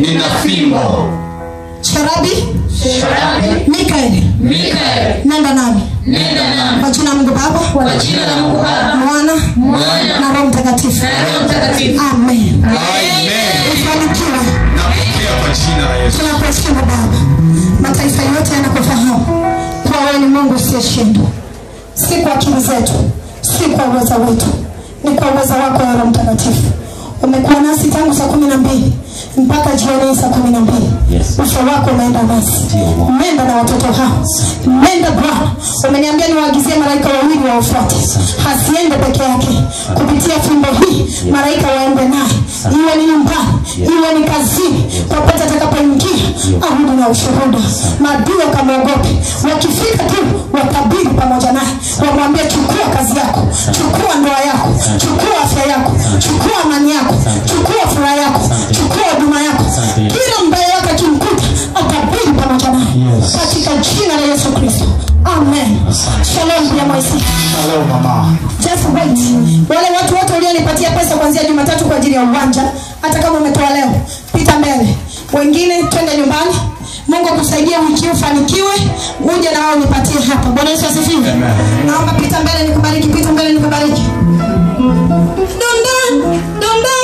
nina fimbo sharabi Sharabi, mikaeli Mikaeli, nenda nami nenda nami kwa jina la mungu baba kwa jina la Mungu Baba, mwana Mwana na roho mtakatifu na Roho Mtakatifu. amen Amen. ufanikiwe Napokea kwa jina la Yesu. tunakuheshimu baba mataifa yote yanakufahamu kwa wewe ni mungu usiyeshindwa si kwa akili zetu si kwa uweza wetu ni kwa uweza wako ya roho mtakatifu umekuwa nasi tangu saa kumi na mbili mpaka jioni hii saa kumi na mbili Yes. uso wako umeenda nasi Ndio, Bwana. umeenda na watoto hao umeenda bwana umeniambia niwaagizie malaika wawili waofuate hasiende peke yake kupitia fimbo hii malaika waende naye iwe ni nyumbani iwe ni kazini popote atakapoingia arudi na ushuhuda maadui wakamwogope wakifika tu watabiri pamoja naye wamwambie chukua kazi yako chukua ndoa yako chukua afya yako chukua amani yako chukua furaha yako chukua huduma yako kila mbaya wake akimkuta atabiri pamoja naye Yes. katika jina la yesu kristo amen shalom ya mwaisi Hello mama. just wait wale watu wote ulionipatia pesa kuanzia jumatatu kwa ajili ya uwanja hata kama umetoa leo pita mbele wengine twende nyumbani mungu akusaidie wiki hii ufanikiwe uje na wao unipatie hapa bwana yesu asifiwe naomba pita mbele nikubariki pita mbele nikubariki Donda, donda.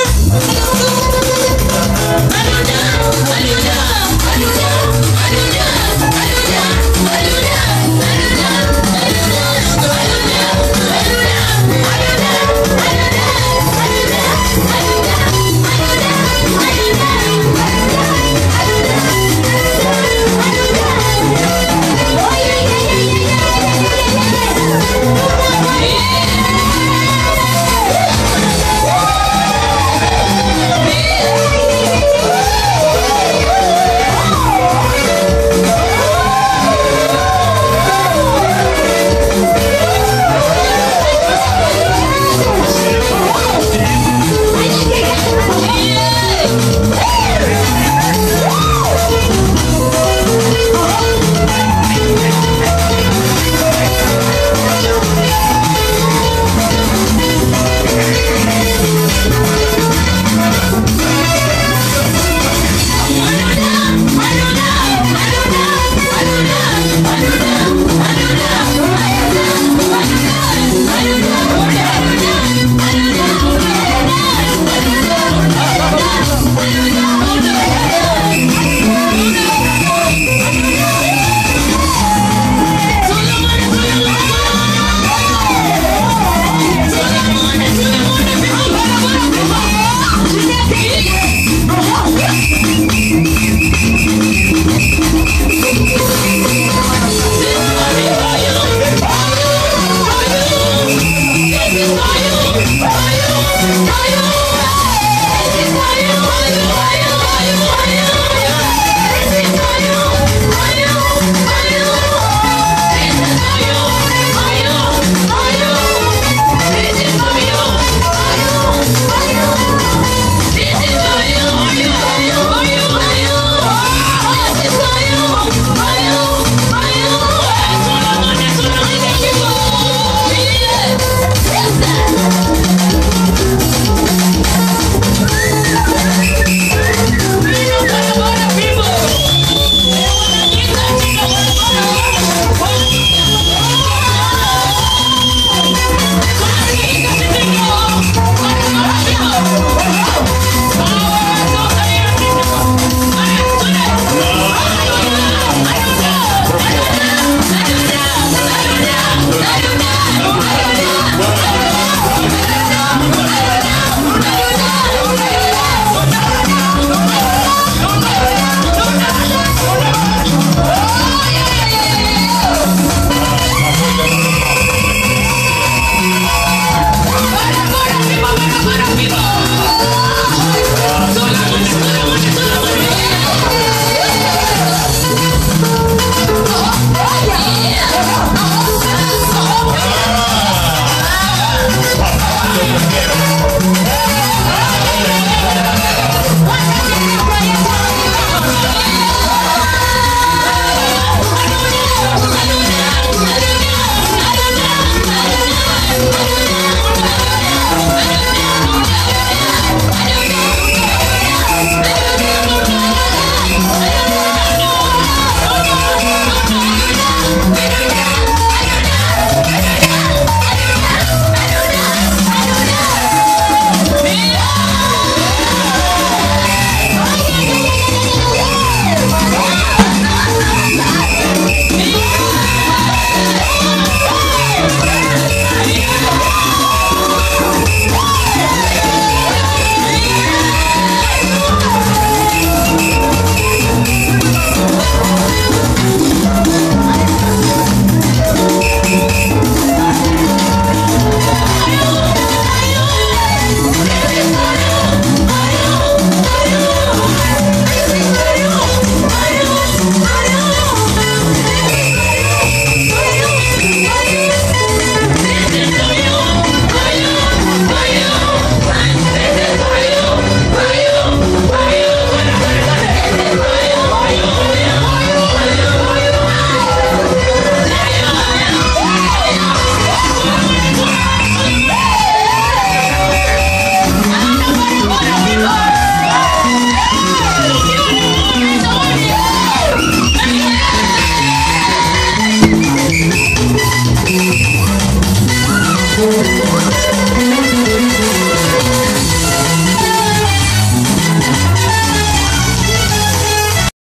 Yesu.